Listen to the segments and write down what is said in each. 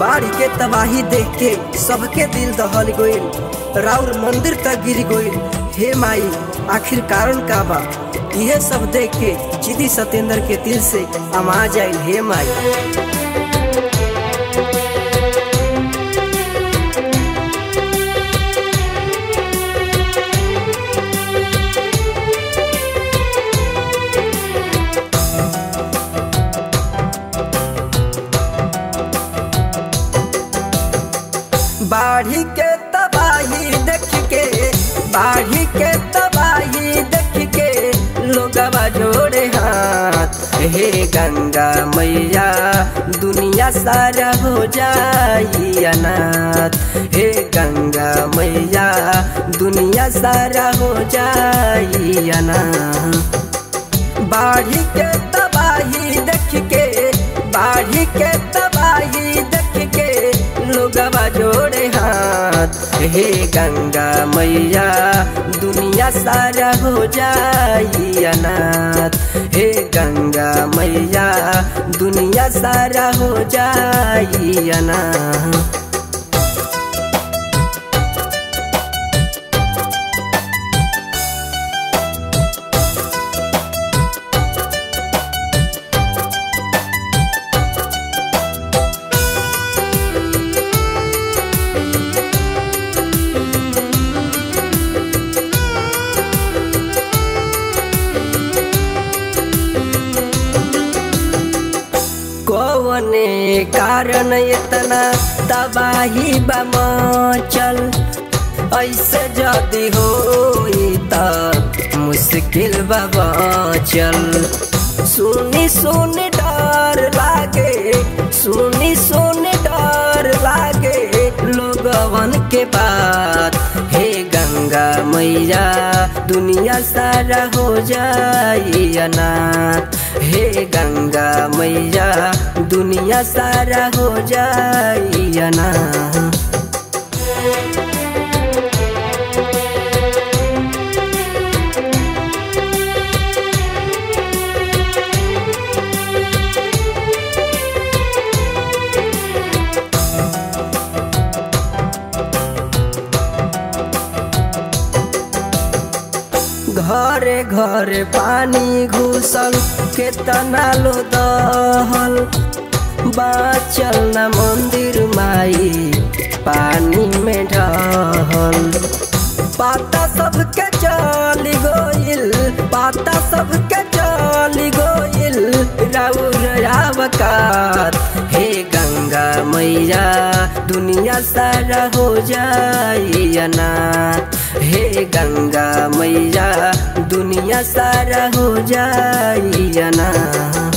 बाढ़ के तबाही देख के सबके दिल दहल गइल राउर मंदिर तक गिर गइल हे माई आखिर कारण का बा यह सब देख के चिदी सतेंद्र के दिल से अमा जाइल हे माई बाढ़ी के तबाही देख के बाढ़ी के तबाही देख के लोगवा जोड़े हाथ हे गंगा मैया दुनिया सारा हो जाई अनाथ हे गंगा मैया दुनिया सारा हो जाई अनाथ बाढ़ी के तबाही देख के बाढ़ी के तबाही देख के लोगवा जोड़े हाथ हे गंगा मैया दुनिया सारा हो जाई अनाथ हे गंगा मैया दुनिया सारा हो जाई अनाथ कौने कारण इतना तबाही बमचल ऐसे जदि हो त मुश्किल बचल सुनी सुनी डर लागे सुनी सुनी डर लागे लोगवन के बात हे गंगा मैया दुनिया सारा हो जाई अनाथ हे गंगा मैया दुनिया सारा हो जाई अनाथ घरे घरे पानी घुसल केतना लो दहल बाचल न मंदिर माई पानी में ढहल पाता सबके चल गोइल पाता सबके चल गोइल राउर आवकात हे गंगा मैया दुनिया सारा हो जाई अनाथ हे गंगा मैया दुनिया सारा हो जाई अनाथ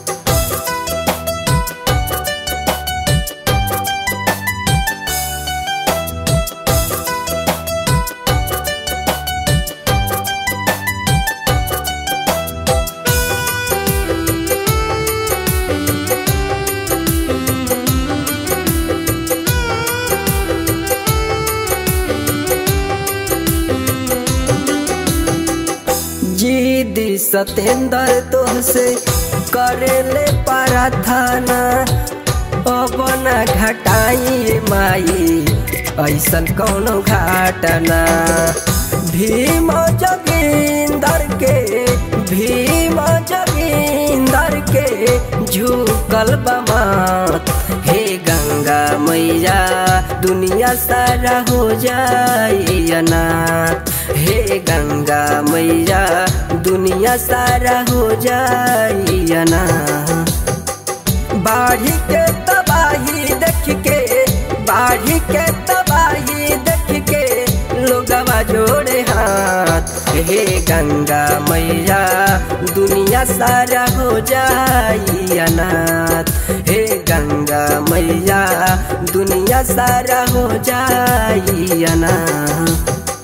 जीदी सतेंद्र तोहसे करेले प्रार्थना अपना घटाई माई ऐसन कौनो घाटना भीम जगींदर के भीम जगींदर के झुकल बमात हे गंगा मैया दुनिया सारा हो जाई अनाथ हे गंगा मैया दुनिया सारा हो जाई अनाथ बाढ़ी के तबाही देख के बाढ़ी के तबाही देख के लोगवा जोड़े हाथ हे गंगा मैया दुनिया सारा हो जाई अनाथ हे गंगा मैया दुनिया सारा हो जाई अनाथ